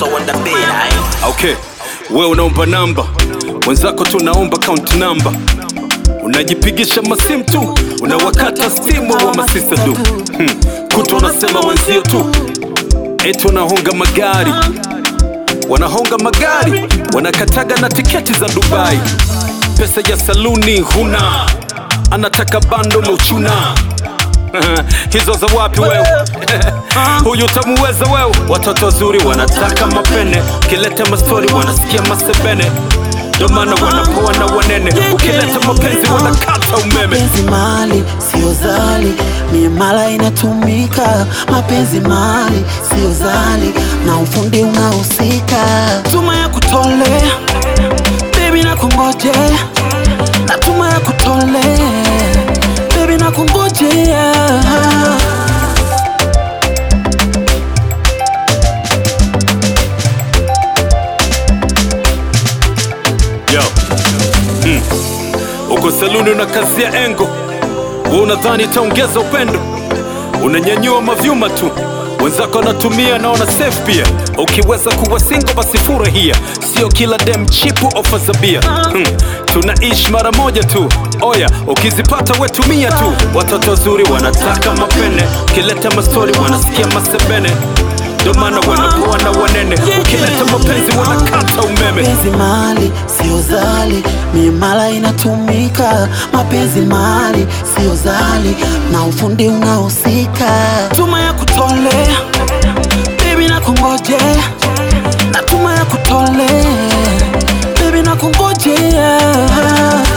so on the bed, aight? Okay, we unaomba namba, wenzako tunaomba count namba. Unajipigisha masimu tu, unawakata stimu wa masista du hmm. Kuto unasema wenzio tu, eti wanahonga magari, wanahonga magari, wanakataga na tiketi za Dubai. Pesa ya saluni huna, anataka bando lochuna hizo za wapi wewe? Huyu tamuweza wewe? Watoto wazuri wanataka mapene, ukileta mastori wanasikia masebene, ndo maana wanapoa na wanene, ukileta mapenzi wanakata umeme. mapenzi mali sio zali miamala inatumika mapenzi mali sio zali na ufundi unahusika tuma ya kutolea bebi na kungojea na tuma ya kutolea bebi na kungojea Yo. Mm. Uko saluni unakazia engo, we unadhani itaongeza upendo, unanyanyua mavyuma tu wenzako wanatumia na wana safe pia. Ukiweza kuwa single basi furahia, sio kila dem chipu ofa za bia. Hmm. Tunaishi mara moja tu, oya, ukizipata wetumia tu. Watoto wazuri wanataka mapene, ukileta mastori wanasikia masebene, ndo maana wanapoa na wanene, ukileta mapenzi wanakata umeme. mapenzi mali sio zali miamala inatumika mapenzi mali sio zali na ufundi unahusika tuma ya kutolea bebi na kungojea na tuma ya kutolea bebi na kungojea